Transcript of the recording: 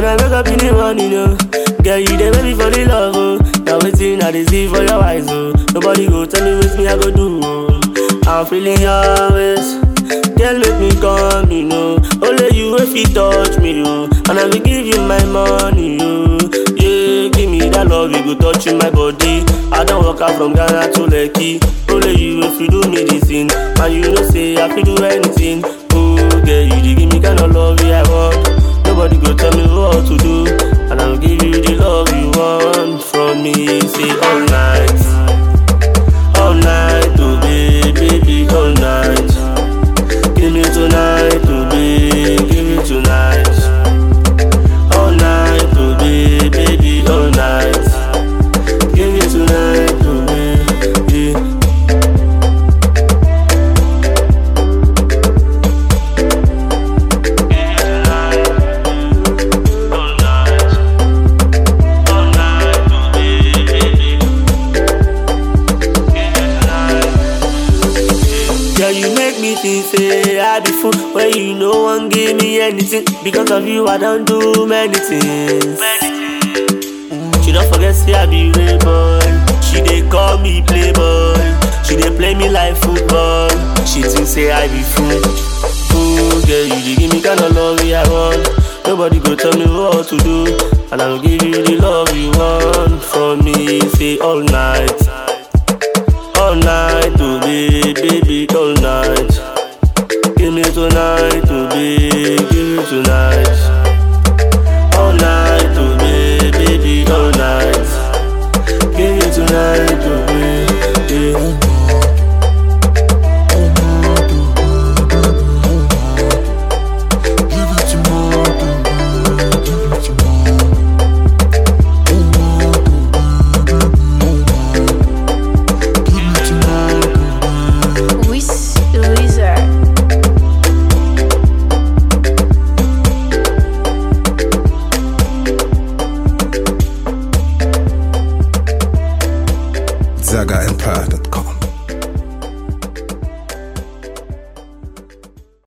I wake up in the morning, oh. Girl, you dey make me fall in love, oh. Now waiting, I dey see for your eyes, oh. Nobody go tell me what me I go do, oh. I'm feeling your ways. Girl, make me come, you know. Only you if you touch me, oh. And I will give you my money, oh. Yeah, give me that love, you go touch in my body. I don't walk out from Ghana to Lekki. Only you if you do me this thing. And you know, say I feel do anything. Oh, girl, you dey give me kind of love yeah, I want. Nobody go tell me what to do. And I'll give you the love you want from me. Say all night. All night, oh baby, baby, all night. Give me tonight, oh baby, give me tonight. All night, oh baby, baby, all night. Give me tonight, oh baby. Girl, you make me think say I be fool when you no one give me anything. Because of you, I don't do many things. She don't forget say I be real boy. She dey call me playboy. She dey play me like football. She think say I be fool. Ooh, girl, you dey give me kind of love yeah, I want. Nobody go tell me what to do, and I'll give you the love you want from me. Say all night. All night, oh baby, baby, all night. Give me tonight, oh baby, give me tonight.